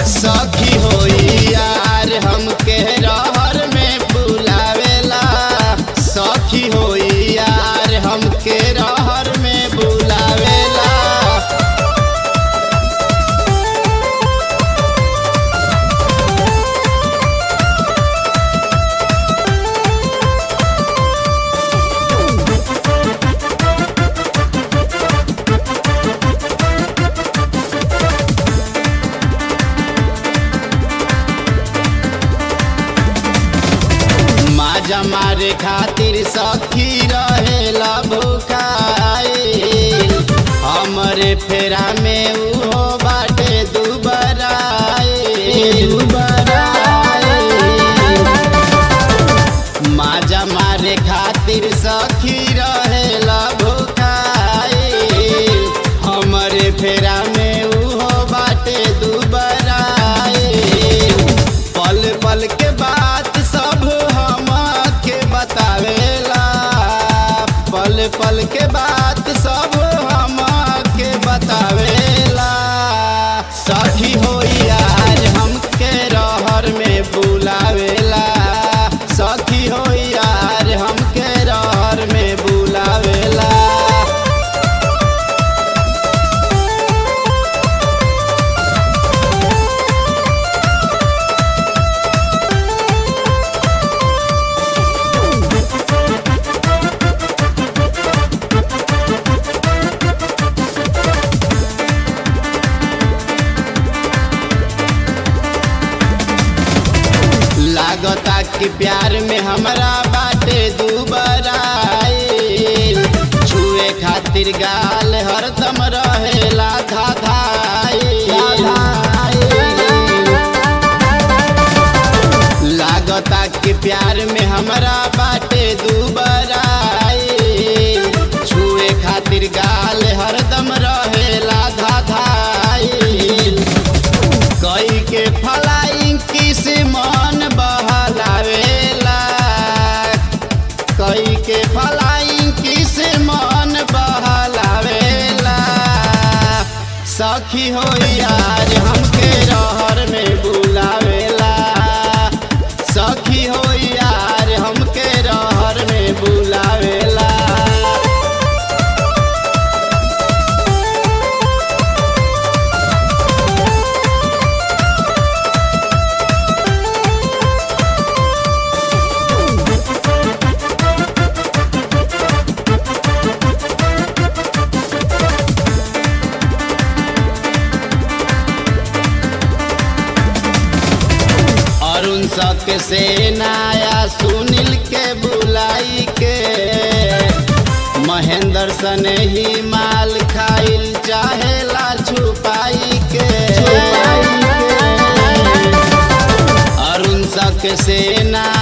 सखी होई यार हमके रहर में बुलावेला सखी होई यार हमके रहर में बुलावेला माजा मारे खातिर सखी रहेला भूखाइल हमरे फेरा में उहो बाटे दुबराइल माजा मारे खातिर सखी रहेला भूखाइल हमरे फेरा में उहो बाटे दुबराइल पल पल के बात सब हम के बतावेला पल पल के बात सब हम के बतावेला सखी हो यार हमके रहर में बुलावेला सखी हो यार हमके रहर में बुलावेला लागता कि प्यार में हमरा बाटे दुबराइल छुए खातिर गाल हरदम रहेला धाधाइल लागता कि प्यार में हमरा बाटे दुबराइल छुए खातिर गाल हरदम रहेला धाधाइल कई के फलाइंग किस मन बहलावेला कई के फलाइंग किस मन बहलावेला सखी हो यार हमके रहर में बुलावेला सखी हो यार हमके रहर में बुलावेला अरुण सक से नाया सुनील के बुलाई के महेंद्र सन ही माल खाइल चाहेला छुपाई के अरुण सक से ना